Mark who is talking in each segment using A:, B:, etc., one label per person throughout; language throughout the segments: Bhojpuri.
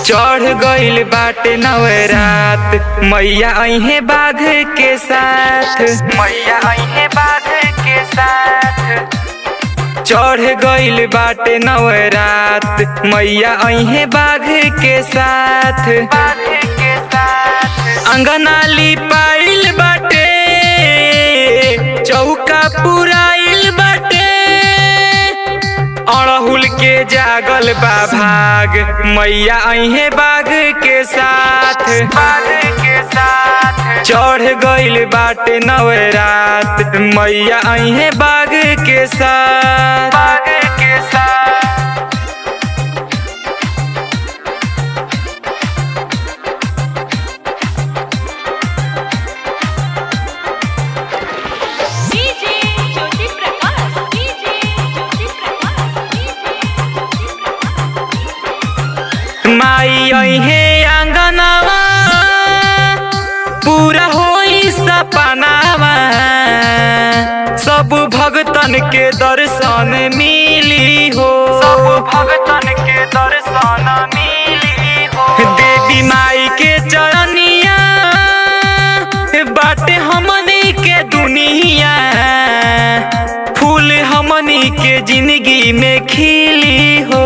A: चढ़ गइल बाटे नवरात मैया अहे बाघ के साथ मैया अहे बाघ के साथ चढ़ गइल बाटे नवरात मैया अहे बाघ के साथ बाघ के साथ अंगना लिपाइल बाटे चौका पुराइल बाटे अड़हुल के जागल बा भाग मैया अहे बाघ के साथ बाघ के साथ चढ़ गइल बाटे नवरात मैया अहे बाघ के साथ बाघ के साथ
B: DJ Jyoti Prakash DJ Jyoti Prakash DJ Jyoti Prakash
A: माई अहे आंगनवा पूरा होई सपनावा सब भगतन के दर्शन मिली हो सब भगतन के दर्शन मिली हो देवी माई के चरनिया बाटे हमनी के दुनिया फूल हमनी के जिंदगी में खिली हो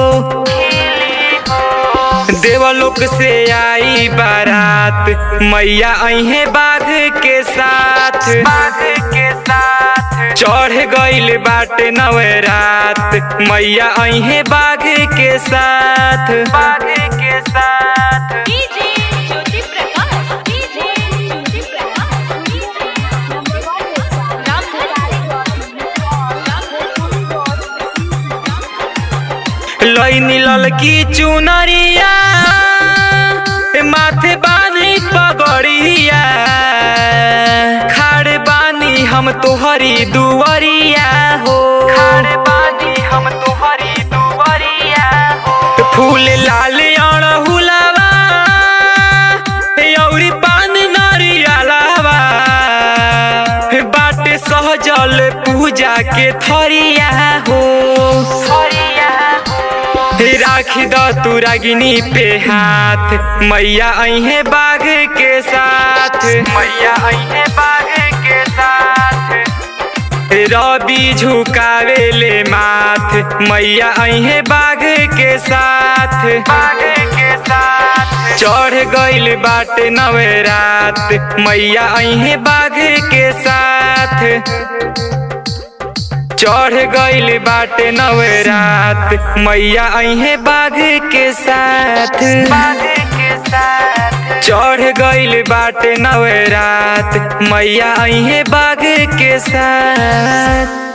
A: देवलोक से आई बारात मैया अहे बाघ के साथ बाघ के साथ चढ़ गइल बाटे नवरात मैया अहे बाघ के साथ बाघ के साथ
B: DJ Jyoti Prakash DJ Jyoti Prakash DJ
A: लैनी ललकी चुनरिया माथे बानी पगड़िया खाड़ बानी हम तोहरी दुवरिया हो खाड़ बानी हम तोहरी दुवरिया हो फूल लाल अड़हुलावा औरी पान नरियालावा बाटे सहजल पूजा के थरिया हो राखी द तू रागिनी पे हाथ मैया अहे बाघ के साथ मैया अहे बाघ के साथ रवि झुकावे ले माथ मैया अहे बाघ के साथ बाघ के साथ चढ़ गइल बाटे नवरात मैया अहे बाघ के साथ चढ़ गइल बाटे नवरात मैया अहे बाघ के साथ बाघ के साथ चढ़ गइल बाटे नवरात मैया अहे बाघ के साथ